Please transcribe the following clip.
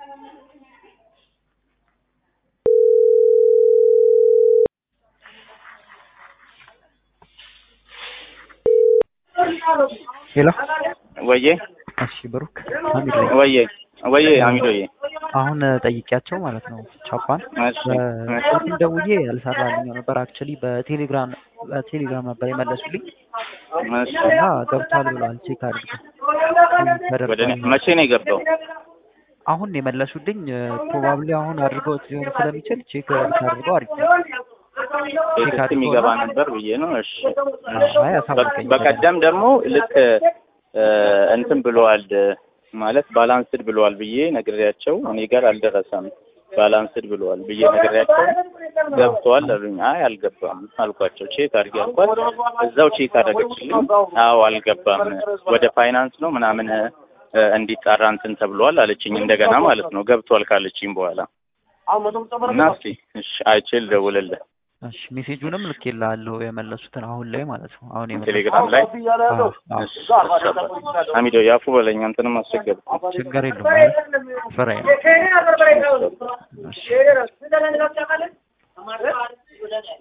ሄሎ ወዬ እሺ ብሩክ አሚድ ነኝ። ወዬ ወዬ አሚዶዬ አሁን ጠይቂያቸው ማለት ነው ቻፓን እሺ በስልክ ደውዬ ያልሰራልኝ ነበር። አክቹሊ በቴሌግራም በቴሌግራም ነበር የመለሱልኝ እሺ እና ገብቷል ብለዋል። ቼክ አድርገው ወደ እኔ መቼ ነው የገባው? አሁን የመለሱልኝ ፕሮባብሊ አሁን አድርገውት ሊሆን ስለሚችል ቼክ አድርገው አሪፍ ቤት የሚገባ ነበር ብዬ ነው። እሺ አይ አሳውቀኝ። በቀደም ደግሞ ልክ እ እንትን ብለዋል ማለት ባላንስድ ብለዋል ብዬ ነግሬያቸው እኔ ጋር አልደረሰም ባላንስድ ብለዋል ብዬ ነግሬያቸው ገብተዋል አሉኝ። አይ አልገባም አልኳቸው። ቼክ አድርጌ አልኳት። እዛው ቼክ አደረገችልኝ። አዎ አልገባም ወደ ፋይናንስ ነው ምናምን እ እንዲጣራ እንትን ተብሏል አለችኝ። እንደገና ማለት ነው ገብቷል ካለችኝ በኋላ እና እስኪ እሺ አይቼ ልደውልልህ እሺ ሜሴጁንም ልኬልሃለሁ የመለሱትን አሁን ላይ ማለት ነው። አሁን የመለሱት ቴሌግራም ላይ አዎ፣ አዎ። እሺ አሚዶ ያፉ በለኝ አንተንም አስቸገር ችግር የለውም ማለት ፍራይ ነው። እሺ